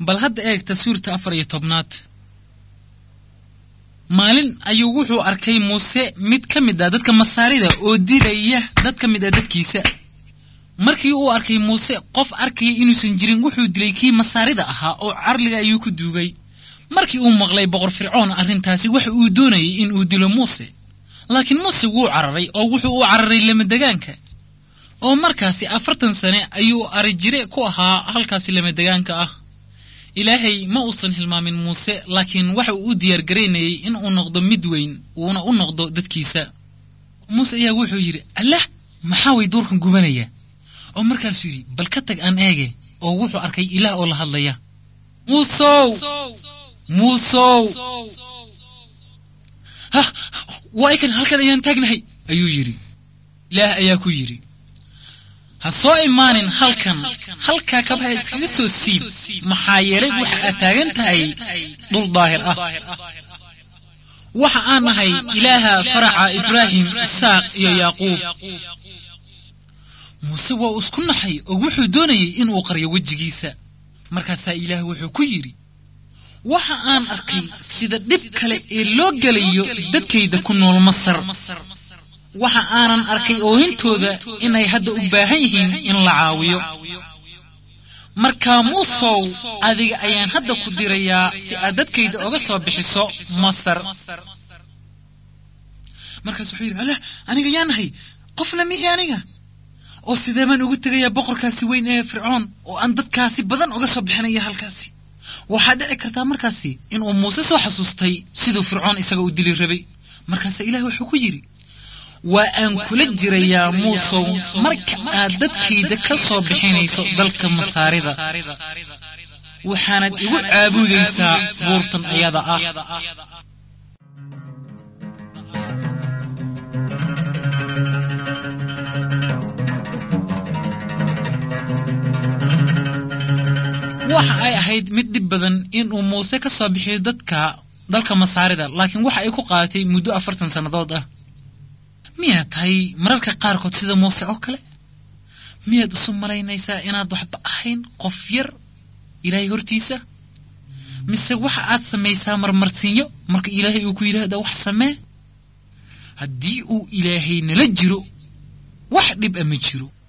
bal hadda eegta suurta afar iyo tobnaad maalin ayuu wuxuu arkay muuse mid ka mid ah dadka masaarida oo dilaya dad ka mid ah dadkiisa markii uu arkay muuse qof arkaya inuusan jirin wuxuu dilay kii masaarida ahaa oo carliga ayuu ku duugay markii uu maqlay boqor fircoon arrintaasi waxa uu doonayay in uu dilo muuse laakiin muuse wuu cararay oo wuxuu u cararay lamadegaanka oo markaasi afartan sane ayuu arijire ku ahaa halkaasi lamadegaanka ah ilaahay ma uusan hilmaamin muuse laakiin waxa uu u diyaargaraynayay in uu noqdo mid weyn uuna u noqdo dadkiisa muuse ayaa wuxuu yidhi allah maxaa way duurkan gubanaya oo markaasuu yidhi bal ka tag aan eege oo wuxuu arkay ilaah oo la hadlaya muusow muusow hah waa ikan halkan ayaan taagnahay ayuu yidhi ilaah ayaa ku yidhi ha soo imaanin halkan halkaa kabaha iskaga soo siib maxaa yeelay waxa aad taagan tahay dhul daahir ah waxa aan nahay ilaaha faraca ibraahim isaaq iyo yaaquub muuse waa isku naxay oo wuxuu doonayay inuu qaryo wejigiisa markaasaa ilaah wuxuu ku yidhi waxa aan arkay sida dhib kale ee loo gelayo dadkayda ku nool masar waxa aanan arkay oohintooda inay hadda u baahan yihiin in la caawiyo markaa muusow adiga ayaan hadda ku dirayaa si aad dadkayda oga soo bixiso masar markaas wuxuu yidhi alah aniga yaa nahay qofna mihi aniga oo sidee baan ugu tegayaa boqorkaasi weyn ee fircoon oo aan dadkaasi badan uga soo bixinaya halkaasi waxaa dhici kartaa markaasi inuu muuse soo xasuustay siduu fircoon isaga u dili rabay markaasa ilaah wuxuu ku yidhi waa aan kula jirayaa muusow marka aad dadkayda ka soo bixinayso dalka masaarida waxaanad igu caabudaysaa buurtan ayada ah waxa ay ahayd mid dhib badan inuu muuse ka soo bixiyo dadka dalka masaarida laakiin waxa ay ku qaadatay muddo afartan sannadood ah miyaad tahay mararka qaarkood sida muuse oo kale miyaad isu malaynaysaa inaad waxba ahayn qof yar ilaahay hortiisa mise waxa aad samaysaa marmarsiinyo marka ilaahay uu ku yidhaahda wax samee haddii uu ilaahay nala jiro wax dhib a ma jiro